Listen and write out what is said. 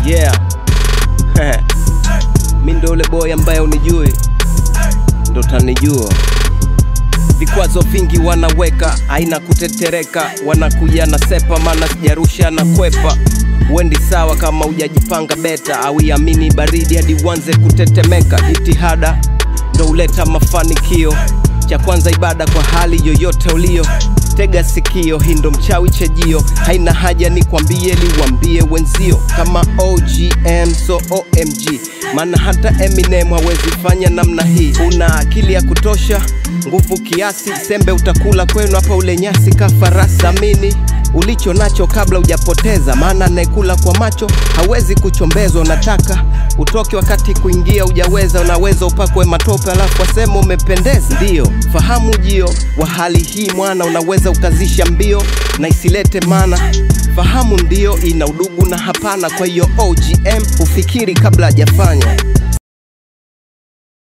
yeah mi ndo ule boy ambaye unijui ndo tanijua vikwazo vingi wanaweka aina kutetereka wanakuja na sepa maana sijarusha na kwepa wendi sawa kama ujajipanga beta au iamini baridi hadi uanze kutetemeka jitihada ndo huleta mafanikio cha kwanza ibada kwa hali yoyote ulio tega sikio hii ndo mchawi chejio haina haja ni kwambie liwambie wenzio kama ogm so omg maana hata eminem hawezi fanya namna hii una akili ya kutosha nguvu kiasi sembe utakula kwenu hapa ule nyasi kafarasi amini ulicho nacho kabla hujapoteza maana anayekula kwa macho hawezi kuchombezwa unataka utoke wakati kuingia ujaweza unaweza upakwe matope alafu wasema umependeza ndiyo fahamu jio wa hali hii mwana unaweza ukazisha mbio na isilete mana fahamu ndio ina udugu na hapana kwa hiyo ogm ufikiri kabla hajafanya